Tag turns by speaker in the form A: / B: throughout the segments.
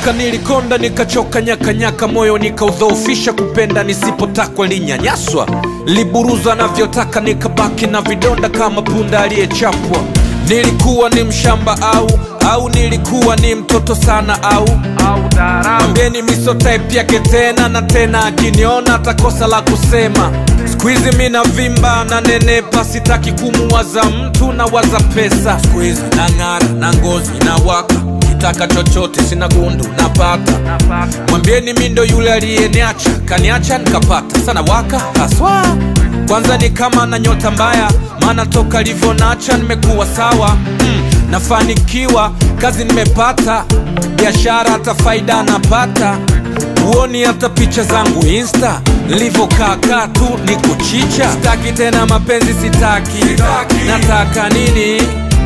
A: Nilitoka, nilikonda, nikachoka, nyakanyaka, moyo nikaudhoofisha, kupenda nisipotakwa, linyanyaswa, liburuza navyotaka, nikabaki na vidonda kama punda aliyechapwa. Nilikuwa ni mshamba au au nilikuwa ni mtoto sana au mwambieni miso type yake tena na tena, akiniona atakosa la kusema. Squeeze mi na vimba na nenepa, sitaki kumuwaza mtu na waza pesa. Squeeze na ng'ara na ngozi na waka, kitaka chochote sina gundu napata. Mwambieni mi ndo yule aliyeniacha, kaniacha nikapata sana waka haswa. Kwanza ni kama na nyota mbaya, maana toka livyonacha nimekuwa sawa mm, nafanikiwa, kazi nimepata, biashara hata faida napata huoni hata picha zangu insta nilivyokaa tu ni kuchicha sitaki tena mapenzi sitaki,
B: Sitaki.
A: nataka nini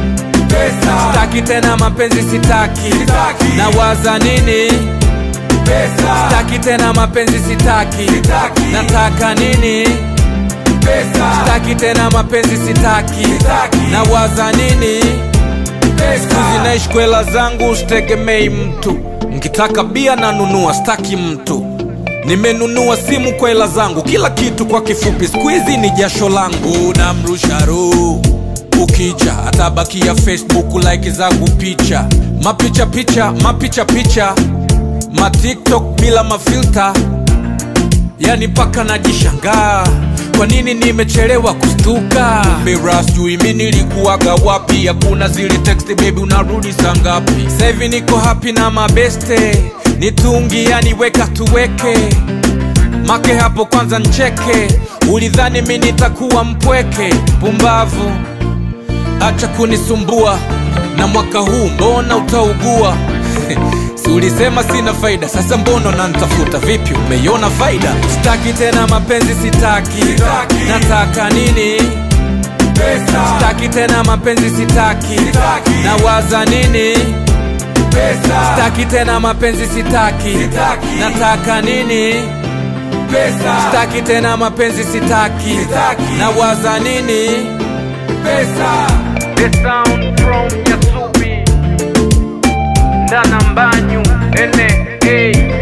B: Pesa,
A: sitaki tena mapenzi sitaki,
B: Sitaki.
A: nawaza nini
B: pesa,
A: sitaki tena mapenzi sitaki,
B: Sitaki.
A: nataka nini
B: pesa,
A: sitaki tena mapenzi sitaki,
B: Sitaki.
A: nawaza nini
B: pesa.
A: zinaishi kwela zangu sitegemei mtu nkitaka bia nanunua staki mtu nimenunua simu kwa hela zangu kila kitu kwa kifupi skuizi ni jasho langu namrusha ruu ukija atabakia facebook like zangu picha mapicha picha mapicha picha matiktok bila mafilta yani paka najishangaa kwa nini nimechelewa kustuka mira sijui mi nilikuwaga wapi hakuna zile text baby unarudi saa ngapi sahivi niko hapi na mabeste nitungi yani weka tuweke make hapo kwanza ncheke ulidhani mi nitakuwa mpweke pumbavu acha kunisumbua na mwaka huu mbona utaugua si ulisema sina faida sasa mbona nantafuta vipi umeiona faida sitaki tena mapenzi sitaki,
B: Sitaki.
A: nataka nini
B: Pesa,
A: sitaki tena mapenzi sitaki,
B: Sitaki.
A: nawaza nini
B: pesa,
A: sitaki tena mapenzi sitaki,
B: Sitaki.
A: nataka nini
B: pesa,
A: sitaki tena mapenzi sitaki,
B: Sitaki.
A: nawaza nini
B: pesa.
A: The sound from Yasubi Ndana Mbanyu N.A.